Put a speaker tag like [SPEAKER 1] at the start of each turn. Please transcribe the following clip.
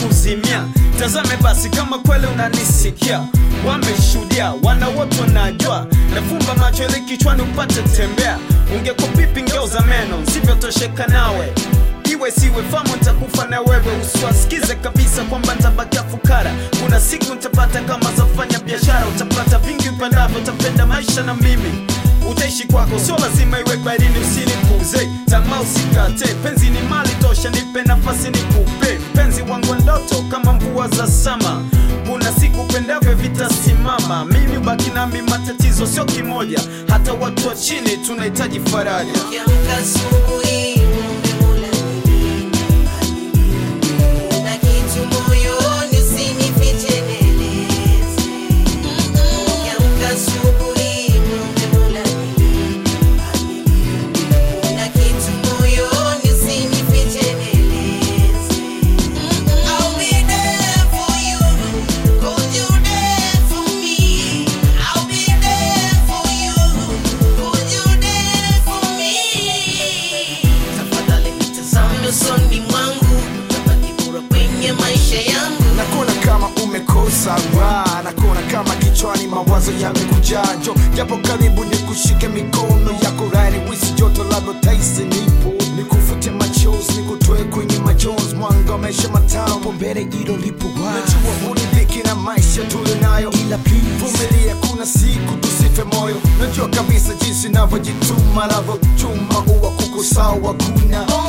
[SPEAKER 1] kuzimia tazame basi kama kweli unanisikia wameshuhudia wana wote wanajua nafumba macho ili kichwani upate tembea ungekuwa pipi ngeuza meno sivyotosheka nawe iwe siwe famu ntakufa na wewe usiwasikize kabisa kwamba ntabakia fukara kuna siku ntapata kama zafanya biashara utapata vingi upendavyo utapenda maisha na mimi utaishi kwako sio lazima iwe barini usinipuze tamaa usikate penzi ni mali tosha nipe nafasi nikupe penzi wangu ndoto kama mvua za sama kuna siku pendavyo vitasimama mimi baki nami matatizo sio kimoja hata watu wa chini tunahitaji faraja
[SPEAKER 2] Ukiamka asubuhi umekula nini? Na kitu moyoni usinifiche nieleze. Ukiamka asubuhi umekula nini? Na kitu moyoni usinifiche nieleze. I'll be there for you, 'cause you're there for me. I'll be there for you, 'cause you're there for me. Tafadhali nitazame usoni mwangu, tabaki bora kwenye maisha yangu.
[SPEAKER 3] nakona kama umekosa raha nakona kama kichwani mawazo yamekujaa njo japo karibu ni kushike mikono yako rani wisi joto labda taisi nipo nikufute machozi nikutoe kwenye majonzi mwanga wa maisha matamu mbele ilo lipo najua unidhiki na maisha tulio nayo ila please vumilia kuna siku tusife moyo najua kabisa jinsi navyojituma navyochuma uwa kuko sawa kuna